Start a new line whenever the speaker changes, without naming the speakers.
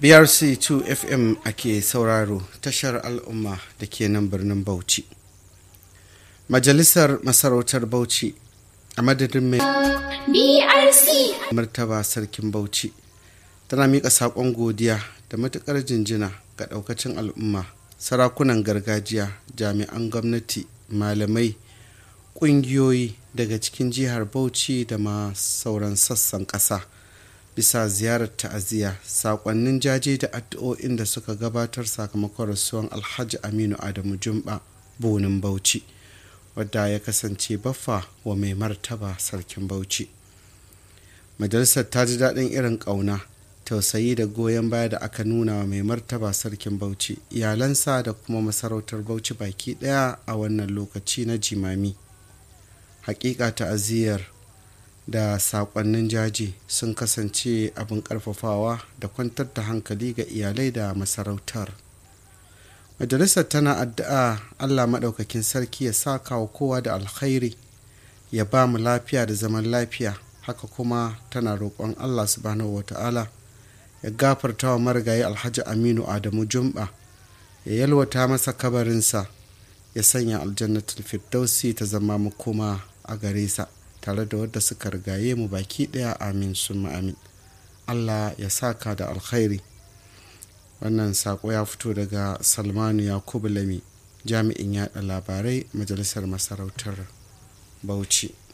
brc 2 fm ake sauraro tashar al'umma da ke nan birnin bauchi majalisar masarautar bauchi a madadin mai
BRC
martaba sarkin bauchi tana miƙa saƙon godiya da matuƙar jinjina ga ɗaukacin al'umma sarakunan gargajiya jami'an gwamnati malamai ƙungiyoyi daga cikin jihar bauchi da ma sauran sassan ƙasa bisa ziyarar ta'aziyya saƙonnin jaje da addu'o'in da suka gabatar sakamakon rasuwan alhaji aminu adamu jumba bonin bauchi wadda ya kasance baffa wa mai martaba sarkin bauchi majalisar ta ji daɗin irin ƙauna tausayi da goyon baya da aka nuna wa mai martaba sarkin bauchi iyalansa da kuma masarautar bauchi baki ɗaya a wannan lokaci na jimami hakika ta'aziyyar da saƙonnin jaji sun kasance abin ƙarfafawa da kwantar da hankali ga iyalai da masarautar majalisar tana addu'a allah maɗaukakin sarki ya saka wa kowa da alkhairi ya ba mu lafiya da zaman lafiya haka kuma tana roƙon allah subhanahu wata'ala ya gafarta wa marigayi alhaji aminu adamu jumba ya yalwata masa kabarinsa ya sanya aljannatul firdausi ta zama makoma a gare sa tare da wadda suka rigaye mu baki ɗaya amin sun amin allah ya saka da alkhairi wannan sako ya fito daga salmanu yakubu lami jami'in yada labarai majalisar masarautar bauchi